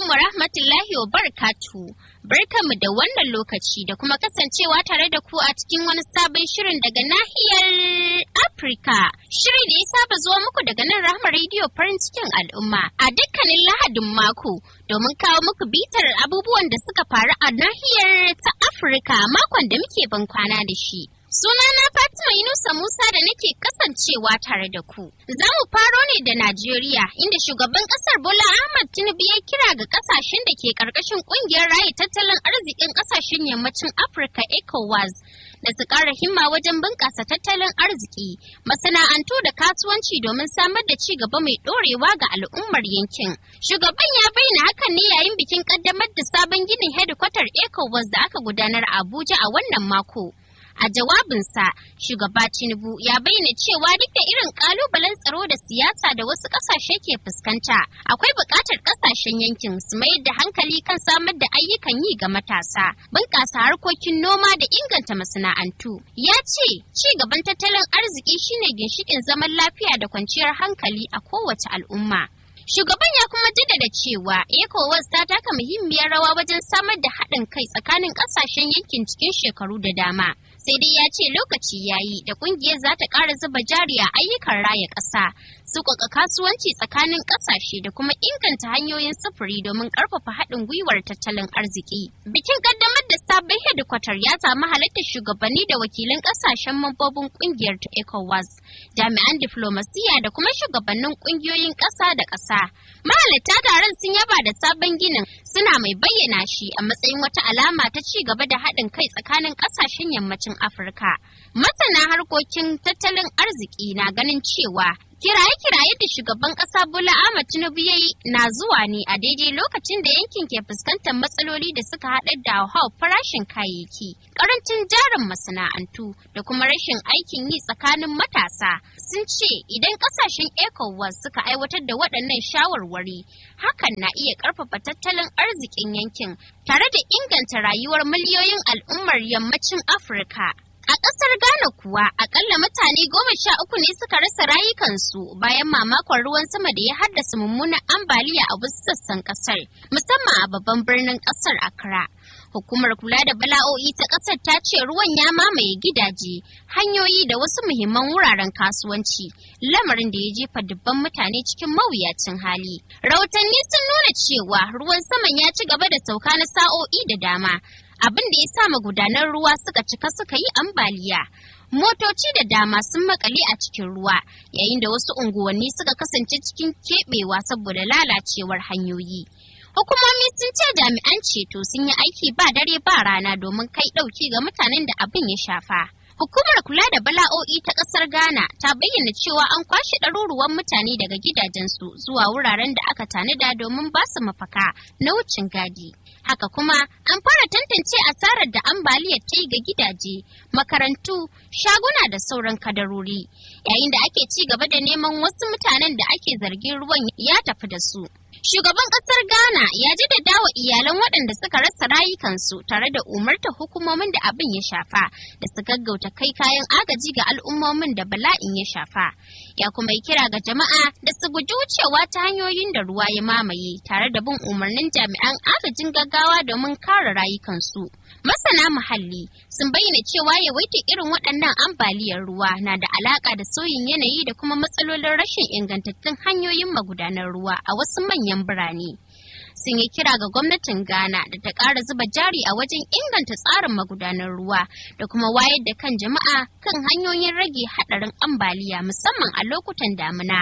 wa rahmatullahi wa barakatu. Barkanmu da wannan lokaci da kuma kasancewa tare da ku a cikin wani sabon shirin daga nahiyar Afirka. Shiri da ya saba zuwa muku daga nan Rahama Radio farin cikin al'umma a dukkanin Lahadin mako domin kawo muku bitar abubuwan da suka faru a nahiyar ta Afirka makon da muke ban kwana da shi. Sunana Fatima Yunusa Musa da nake kasancewa tare da ku. Za mu faro ne da Najeriya inda shugaban kasar Bola Ahmad Tinubu ya kira ga kasashen da ke karkashin kungiyar raye tattalin arzikin kasashen yammacin Afirka ECOWAS da su ƙara himma wajen bunƙasa tattalin arziki, masana'antu da kasuwanci domin samar da ci gaba mai ɗorewa ga al'ummar yankin. Shugaban ya bayyana hakan ne yayin bikin ƙaddamar da sabon ginin hedikwatar ECOWAS da aka gudanar a Abuja a wannan mako. A jawabinsa, shugaba Tinubu ya bayyana cewa duk da irin kalubalen tsaro da siyasa da wasu kasashe ke fuskanta, akwai buƙatar kasashen yankin su mayar da hankali kan samar da ayyukan yi ga matasa, bunƙasa harkokin noma da inganta masana'antu. Ya ce, ci gaban tattalin arziki shine ginshiƙin zaman lafiya da kwanciyar hankali a kowace al'umma. Shugaban ya kuma jaddada cewa ECOWAS ta taka muhimmiyar rawa wajen samar da haɗin kai tsakanin ƙasashen yankin cikin shekaru da dama. Sai dai ya ce lokaci ya yi da ƙungiyar za ta ƙara zuba jari a ayyukan raya ƙasa, sauƙaƙa kasuwanci tsakanin ƙasashe da kuma inganta hanyoyin sufuri domin ƙarfafa haɗin gwiwar tattalin arziki. Bikin ƙaddamar da sabon hedikwatar ya samu halartar shugabanni da wakilan ƙasashen mambobin ƙungiyar ta ECOWAS, jami'an diflomasiya da kuma shugabannin ƙungiyoyin ƙasa da ƙasa. Mahalarta taron sun yaba da sabon ginin suna mai bayyana shi a matsayin wata alama ta ci gaba da haɗin kai tsakanin ƙasashen yammacin Afirka. Masana harkokin tattalin arziki na ganin cewa Kiraye-kiraye da shugaban ƙasa Bola Ahmed Tinubu ya yi na zuwa ne a daidai lokacin da yankin ke fuskantar matsaloli da suka haɗar da hauhawar farashin kayayyaki, ƙarancin jarin masana'antu da kuma rashin aikin yi tsakanin matasa. Sun ce idan ƙasashen ECOWAS suka aiwatar da waɗannan shawarwari, hakan na iya ƙarfafa tattalin arzikin yankin tare da inganta rayuwar miliyoyin al'ummar yammacin Afirka. A ƙasar Ghana kuwa akalla mutane goma sha uku ne suka rasa rayukansu bayan mamakon ruwan sama da ya haddasa mummunan ambaliya a wasu sassan ƙasar, musamman a babban birnin ƙasar Accra. Hukumar kula da bala'o'i ta ƙasar ta ce ruwan ya mamaye gidaje, hanyoyi da wasu muhimman wuraren kasuwanci, lamarin da ya jefa dubban mutane cikin mawuyacin hali. Rahotanni sun nuna cewa ruwan saman ya ci gaba da sauka na sa'o'i da dama. abin da ya sa magudanan ruwa suka cika suka yi ambaliya. Motoci da dama sun makale a cikin ruwa, yayin da wasu unguwanni suka kasance cikin keɓewa saboda lalacewar hanyoyi. Hukumomi sun ce jami'an ceto sun yi aiki ba dare ba rana domin kai ɗauki ga mutanen da abin ya shafa. Hukumar kula da bala'o'i ta ƙasar Ghana ta bayyana cewa an kwashe ɗaruruwan mutane daga gidajensu zuwa wuraren da aka tanada domin ba su mafaka na wucin gadi. Haka kuma an fara tantance asarar da ambaliyar ta yi ga gidaje, makarantu, shaguna da sauran kadarori, yayin da ake ci gaba da neman wasu mutanen da ake zargin ruwan ya tafi da su. Shugaban ƙasar Ghana ya jaddada wa iyalan waɗanda suka rasa rayukansu tare da umarta hukumomin da abin ya shafa da su gaggauta kai kayan agaji ga al'ummomin da bala'in ya shafa. Ya kuma yi kira ga jama'a da su guji wucewa ta hanyoyin da ruwa ya mamaye tare da bin umarnin jami'an agajin gaggawa domin kare rayukansu. Masana muhalli sun bayyana cewa yawaita irin waɗannan ambaliyar ruwa na da alaƙa da sauyin yanayi da kuma matsalolin rashin ingantattun hanyoyin magudanar ruwa a wasu manyan birane. Sun yi kira ga gwamnatin Ghana da ta ƙara zuba jari a wajen inganta tsarin magudanar ruwa da kuma wayar da kan jama'a kan hanyoyin rage haɗarin ambaliya musamman a lokutan damina.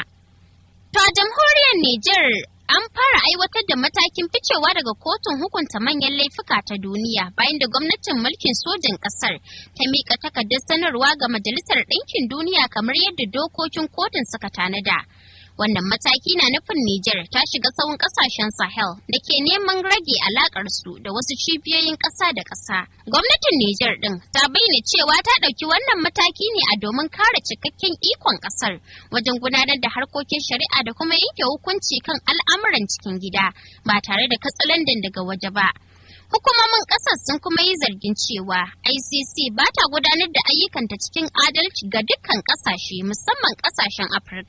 To a jamhuriyar Nijar an fara aiwatar da matakin ficewa daga kotun hukunta manyan laifuka ta duniya bayan da gwamnatin mulkin sojin ƙasar ta miƙa takardar sanarwa ga Majalisar Ɗinkin Duniya kamar yadda dokokin kotun suka tanada. Wannan mataki na nufin Nijar ta shiga tsawon kasashen Sahel da ke neman rage alakar su da wasu cibiyoyin ƙasa da ƙasa. Gwamnatin Nijar ɗin ta bayyana cewa ta ɗauki wannan mataki ne a domin kare cikakken ikon ƙasar wajen gudanar da harkokin shari'a da kuma yanke hukunci kan al'amuran cikin gida ba tare da katsalandan daga waje ba. Hukumomin ƙasar sun kuma yi zargin cewa ICC ba ta gudanar da ayyukanta cikin adalci ga dukkan ƙasashe musamman ƙasashen Afirka.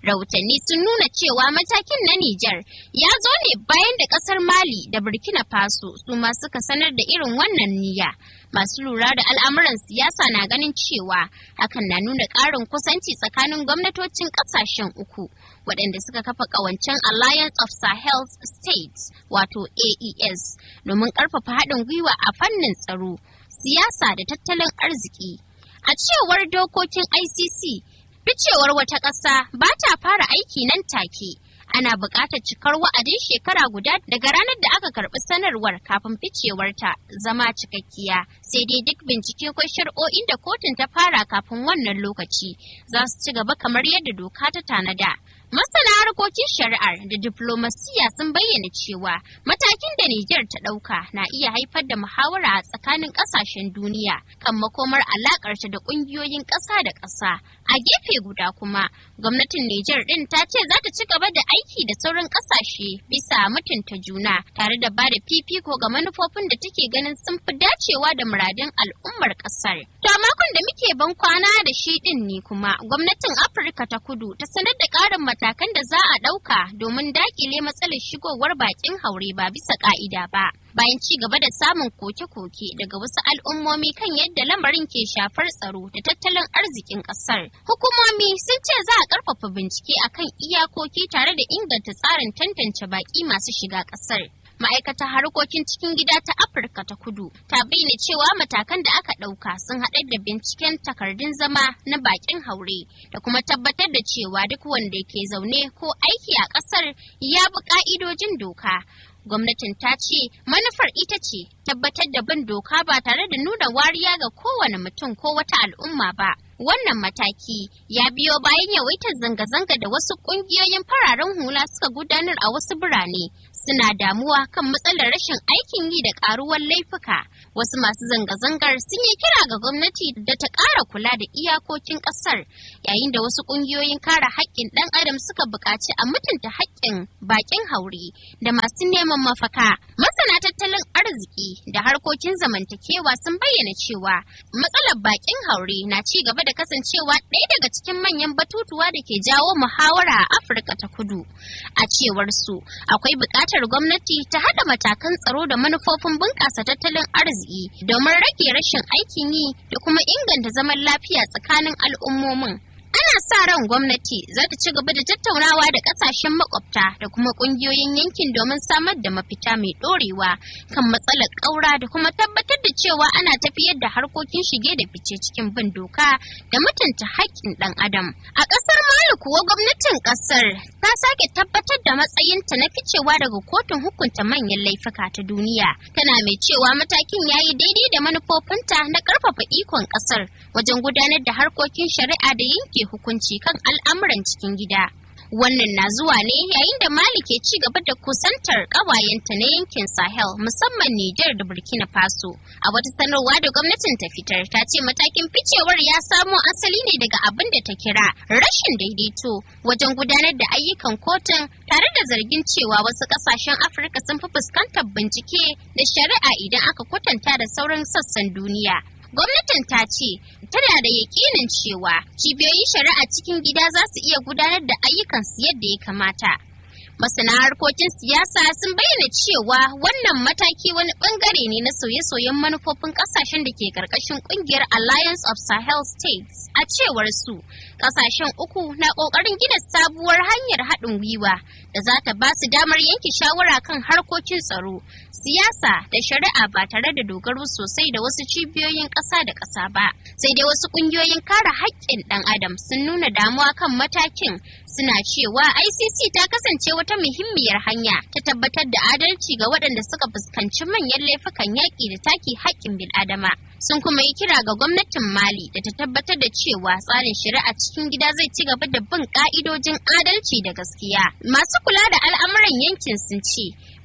Rahotanni sun nuna cewa matakin na Nijar ya zo ne bayan da ƙasar Mali da Burkina Faso su ma suka sanar da irin wannan niyya. Masu lura da al'amuran siyasa na ganin cewa hakan na nuna ƙarin kusanci tsakanin gwamnatocin ƙasashen uku waɗanda suka kafa ƙawancen Alliance of Sahel States wato AES domin ƙarfafa haɗin gwiwa a fannin tsaro, siyasa da tattalin arziki. A cewar dokokin ICC, ficewar wata ƙasa ba ta fara aiki nan take. Ana buƙatar cikar wa'adin shekara guda daga ranar da aka karɓi sanarwar kafin ficewarta zama cikakkiya. Sai dai duk bincike ko shari'o'in da kotun ta fara kafin wannan lokaci za su ci gaba kamar yadda doka ta tanada. Masana harkokin shari'ar da diplomasiya sun bayyana cewa matakin da Nijar ta ɗauka na iya haifar da muhawara a tsakanin ƙasashen duniya kan makomar alaƙarta da ƙungiyoyin ƙasa da ƙasa. A gefe guda kuma, gwamnatin Nijar ɗin ta ce za ta ci gaba da aiki da sauran ƙasashe bisa mutunta juna tare da ba da fifiko ga manufofin da take ganin sun fi dacewa da muradun al'ummar ƙasar. To a makon da muke ban kwana da shi ɗin ne kuma gwamnatin Afirka ta kudu ta sanar da ƙarin matakan da za a ɗauka domin dakile matsalar shigowar bakin haure ba bisa ƙa'ida ba. Bayan ci gaba da samun koke-koke daga wasu al'ummomi kan yadda lamarin ke shafar tsaro da tattalin arzikin ƙasar. Hukumomi sun ce za a ƙarfafa bincike akan iyakoki tare da inganta tsarin tantance baƙi masu shiga ƙasar. ma'aikatar harkokin cikin gida ta afirka ta kudu ta bayyana cewa matakan da aka ɗauka sun haɗar da binciken takardun zama na bakin haure da kuma tabbatar da cewa duk wanda ke zaune ko aiki a ƙasar ya bi ƙa'idojin doka gwamnatin ta ce manufar ita ce tabbatar da bin doka ba tare da nuna wariya ga kowane mutum ko wata al'umma ba wannan mataki ya biyo bayan yawaitar zanga-zanga da wasu ƙungiyoyin fararen hula suka gudanar a wasu birane suna damuwa kan matsalar rashin aikin yi da ƙaruwar laifuka wasu masu zanga-zangar sun yi kira ga gwamnati da ta ƙara kula da iyakokin ƙasar yayin da wasu ƙungiyoyin kare haƙƙin ɗan adam suka buƙaci a mutunta haƙƙin baƙin haure da masu neman mafaka masana tattalin arziki da harkokin zamantakewa sun bayyana cewa matsalar baƙin haure na ci gaba da kasancewa ɗaya daga cikin manyan batutuwa da ke jawo muhawara a afirka ta kudu a cewar su akwai buƙatar gwamnati ta haɗa matakan tsaro da manufofin bunƙasa tattalin arziki domin rage rashin aikin yi da kuma inganta zaman lafiya tsakanin al'ummomin ana sa ran gwamnati za ta ci gaba da tattaunawa da kasashen makwabta da kuma kungiyoyin yankin domin samar da mafita mai dorewa kan matsalar ƙaura da kuma tabbatar da cewa ana tafiyar da harkokin shige da fice cikin bin doka da mutunta haƙƙin ɗan adam a ƙasar mali kuwa gwamnatin ƙasar ta sake tabbatar da matsayinta na ficewa daga kotun hukunta manyan laifuka ta duniya tana mai cewa matakin ya yi daidai da manufofinta na ƙarfafa ikon ƙasar wajen gudanar da harkokin shari'a da yanke hukunci kan al'amuran cikin gida. Wannan na zuwa ne yayin da Mali ke ci gaba da kusantar ƙawayenta na yankin Sahel musamman Nijar da Burkina Faso. A wata sanarwa da gwamnatin ta fitar ta ce matakin ficewar ya samo asali ne daga abin da ta kira rashin daidaito wajen gudanar da ayyukan kotun tare da zargin cewa wasu ƙasashen Afirka sun fi fuskantar bincike da shari'a idan aka kwatanta da sauran sassan duniya. gwamnatin ta ce tana da yakinin cewa cibiyoyin shari'a cikin gida za su iya gudanar da ayyukansu yadda ya kamata masana harkokin siyasa sun bayyana cewa wannan mataki wani bangare ne na sauye-sauyen manufofin kasashen da ke karkashin kungiyar alliance of sahel states a cewar su kasashen uku na kokarin gina sabuwar hanyar haɗin gwiwa da za ta ba su damar yanke shawara kan harkokin tsaro siyasa da shari'a ba tare da dogaro sosai da wasu cibiyoyin ƙasa da ƙasa ba sai dai wasu ƙungiyoyin kare haƙƙin ɗan adam sun nuna damuwa kan matakin suna cewa icc ta kasance wata muhimmiyar hanya ta tabbatar da adalci ga waɗanda suka fuskanci manyan laifukan yaƙi da take haƙƙin bil'adama sun kuma yi kira ga gwamnatin mali da ta tabbatar da cewa tsarin shari'a cikin gida zai ci gaba da bin ƙa'idojin adalci da gaskiya masu kula da al'amuran yankin sun ce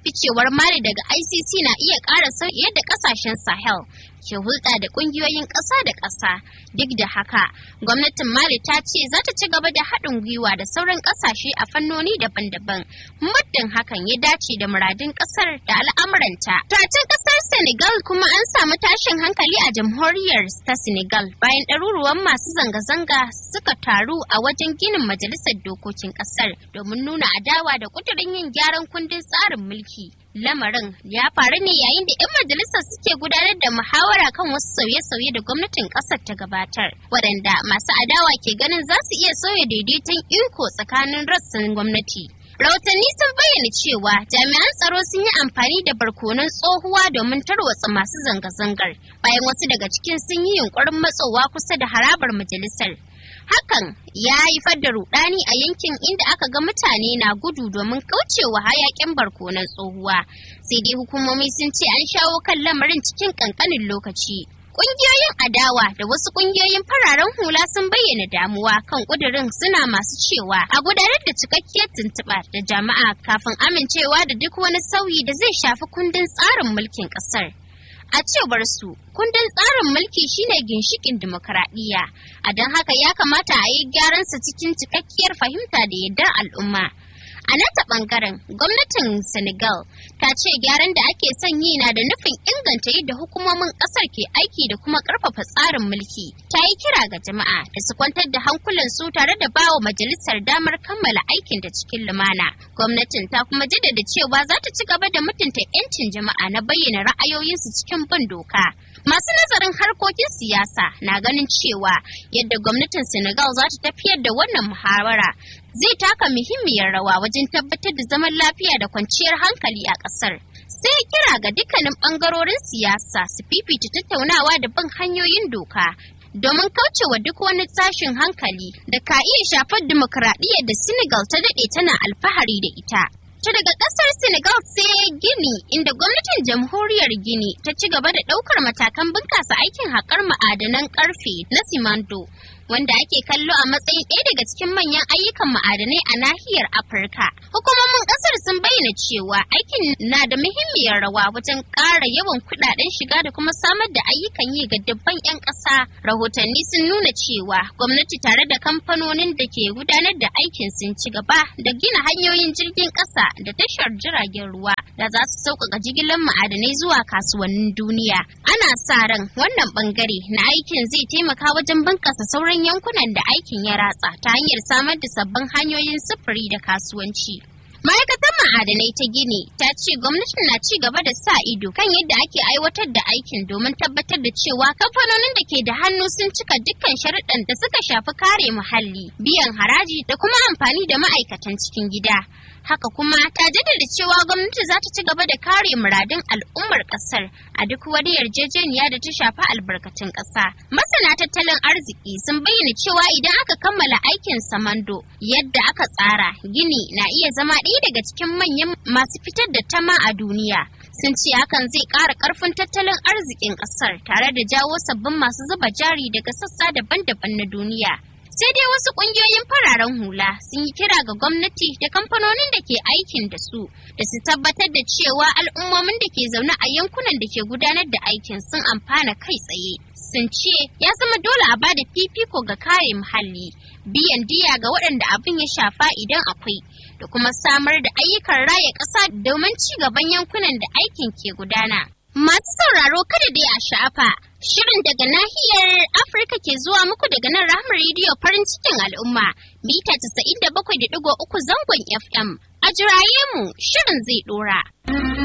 ficewar Mali daga ICC na iya ƙara sauyi yadda ƙasashen Sahel ke hulɗa da ƙungiyoyin ƙasa da ƙasa. Duk da haka, gwamnatin Mali ta ce za ta ci gaba da haɗin gwiwa da sauran ƙasashe a fannoni daban-daban. Muddin hakan ya dace da muradin ƙasar da al'amuranta. Tacin ƙasar Senegal kuma an samu tashin hankali a jamhuriyar ta Senegal bayan ɗaruruwan masu zanga-zanga suka taru a wajen ginin majalisar dokokin ƙasar domin nuna adawa da ƙudurin yin gyaran kundin tsarin mulki. Lamarin ya faru ne yayin da 'yan majalisar suke gudanar da muhawara kan wasu sauye-sauye da gwamnatin ƙasar ta gabatar, waɗanda masu adawa ke ganin za su iya sauya daidaiton iko tsakanin rassan gwamnati. Rahotanni sun bayyana cewa jami'an tsaro sun yi amfani da barkonon tsohuwa domin tarwatsa masu zanga-zangar, bayan wasu daga cikin sun yi yunkurin matsowa kusa da harabar majalisar. Hakan ya haifar da rudani a yankin inda aka ga mutane na gudu domin kaucewa hayakin barkonon tsohuwa. Sai dai hukumomi sun ce an shawo kan lamarin cikin kankanin lokaci. Ƙungiyoyin adawa da wasu ƙungiyoyin fararen hula sun bayyana damuwa kan ƙudurin suna masu cewa a gudanar da cikakkiyar tuntuɓa da jama'a kafin amincewa da duk wani sauyi da zai shafi kundin tsarin mulkin ƙasar. A cewar su, kundin tsarin mulki shine ginshikin dimokuraɗiyya, a don haka ya kamata a yi gyaransa cikin cikakkiyar fahimta da yardar al'umma. A nata ɓangaren, gwamnatin Senegal ta ce gyaran da ake son yi na da nufin inganta yadda hukumomin ƙasar ke aiki da kuma ƙarfafa tsarin mulki. Ta yi kira ga jama'a da su kwantar da hankulansu tare da bawa majalisar damar kammala aikin da cikin lumana. Gwamnatin ta kuma jaddada cewa za ta ci gaba da mutunta 'yancin jama'a na bayyana ra'ayoyinsu cikin bin doka. Masu nazarin harkokin siyasa na ganin cewa yadda gwamnatin Senegal za ta tafiyar da wannan muhawara zai taka muhimmiyar rawa wajen tabbatar da zaman lafiya da kwanciyar hankali a ƙasar. Sai kira ga dukkanin ɓangarorin siyasa su fifita tattaunawa da bin hanyoyin doka domin kaucewa duk wani tashin hankali da ka iya shafar dimokuraɗiyyar da Senegal ta daɗe tana alfahari da ita. Ta daga ƙasar Senegal sai Gini inda gwamnatin jamhuriyar Gini ta ci gaba da ɗaukar matakan bunƙasa aikin haƙar ma'adanan ƙarfe na Simando. wanda ake kallo a matsayin ɗaya daga cikin manyan ayyukan ma'adanai a nahiyar Afirka. Hukumomin ƙasar sun bayyana cewa aikin na da muhimmiyar rawa wajen ƙara yawan kuɗaɗen shiga da kuma samar da ayyukan yi ga dubban 'yan ƙasa. Rahotanni sun nuna cewa gwamnati tare da kamfanonin da ke gudanar da aikin sun ci gaba da gina hanyoyin jirgin ƙasa da tashar jiragen ruwa da za su sauƙaƙa jigilar ma'adanai zuwa kasuwannin duniya. Ana sa ran wannan ɓangare na aikin zai taimaka wajen bunƙasa sauran sauran yankunan da aikin ya ratsa ta hanyar samar da sabbin hanyoyin sufuri da kasuwanci. Ma'aikatar ma'adanai ta Gini ta ce gwamnati na ci gaba da sa ido kan yadda ake aiwatar da aikin domin tabbatar da cewa kamfanonin da ke da hannu sun cika dukkan sharuɗan da suka shafi kare muhalli, biyan haraji da kuma amfani da ma'aikatan cikin gida. Haka kuma ta jaddada cewa gwamnati za ta ci gaba da kare muradun al'ummar ƙasar a duk wani yarjejeniya da ta shafi albarkatun ƙasa. Masana tattalin arziki sun bayyana cewa idan aka kammala aikin samando yadda aka tsara gini na iya zama ɗaya daga cikin manyan masu fitar da tama a duniya. Sun ce hakan zai ƙara ƙarfin tattalin arzikin ƙasar tare da jawo sabbin masu zuba jari daga sassa daban-daban na duniya. sai dai wasu ƙungiyoyin fararen hula sun yi kira ga gwamnati da kamfanonin da ke aikin da su da su tabbatar da cewa al'ummomin da ke zaune a yankunan da ke gudanar da aikin sun amfana kai tsaye sun ce ya zama dole a bada fifiko ga kare muhalli biyan diya ga waɗanda abin ya shafa idan akwai da kuma samar da ayyukan raya ƙasa domin ci gaban yankunan da aikin ke gudana Masu sauraro kada dai a sha'afa, shirin daga nahiyar Afirka ke zuwa muku daga nan Rahama rediyo farin cikin al'umma, mita 97.3 zangon FM. A jiraye mu shirin zai ɗora.